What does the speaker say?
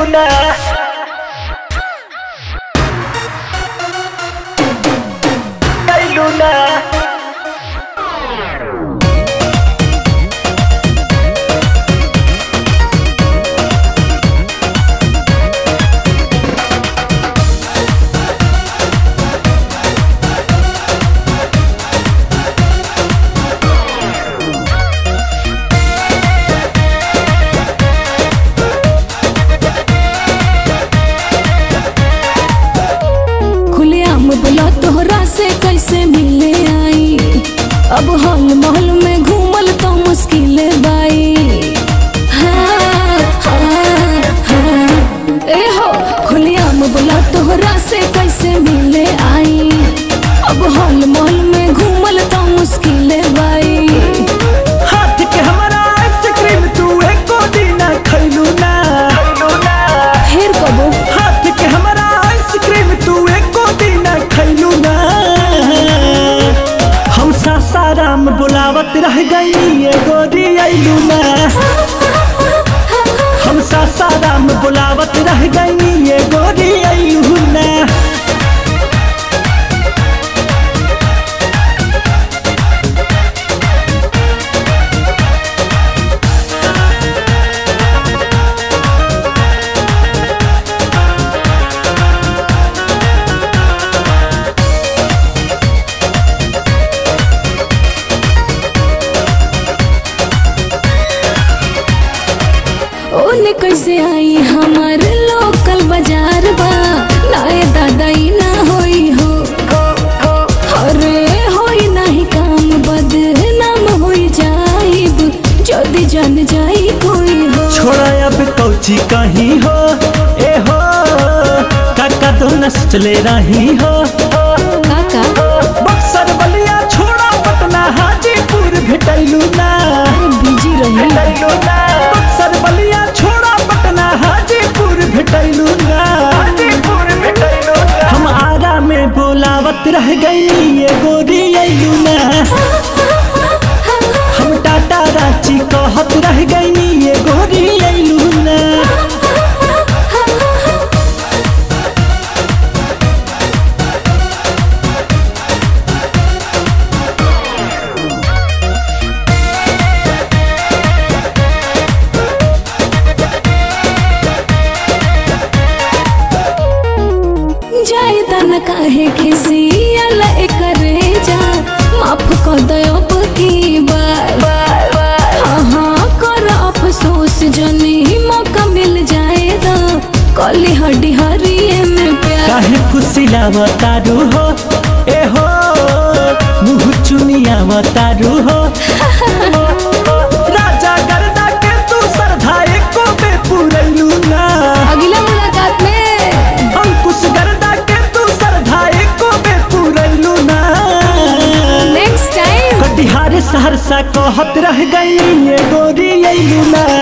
ना कैलू ना खुलेआम बोला तोहरा से कैसे मिले आई अब हॉल महल में घूमल तो मुश्किल बाई हाँ, हाँ, हाँ। ए हो खुलेआम बोला तोहरा से कैसे मिले आई अब हॉल महल में घूमल तो मुश्किल बाई हाथ के हमारा आइसक्रीम तू एको दिन खैलू ना खैलू ना फिर कबो हाथ के हमारा आइसक्रीम तू एको दिन खैलू ना हम सासाराम बुलावत रह गई ये गोरी अइलू ना हम सासाराम बुलावत रह गई ये गोरी अइलू ना ओने कैसे आई हमार लोकल बाजार बा नाए दादा ई ना होई हो अरे होई नाही काम बद नाम होई जाइब जदी जान जाई कोई हो छोड़ा अब कौची कहीं हो ए हो काका तो न चले रही हो काका बक्सर बलिया छोड़ा पटना हाजीपुर भेटैलू ना अरे बिजी रही भेटैलू ना बक्सर बलिया छोड़ा पटना हाजीपुर भेटैलू ना हाजीपुर भेटैलू ना हम आरा में बोलावत रह गई ये गोरी अइलू ना हम टाटा रांची कहत रह गई ये गोरी अइलू ना जाए तन काहे खिसी अला करे जा माफ कर दे अब की बार हाँ हाँ कर अफसोस जनी मौका मिल जाए तो कली हड्डी हरिए में प्यार काहे फुसिलाव तारू हो ए हो मुह चुनियाव तारू हो राजा गर्दा के तू सरधा एको बे पुरैलू ना अगला मुलाकात में अंकुश गर्दा के तू सरधा एको बे पुरैलू ना नेक्स्ट टाइम कटिहार सहरसा कहत रह गई ये गोरी अइलू ना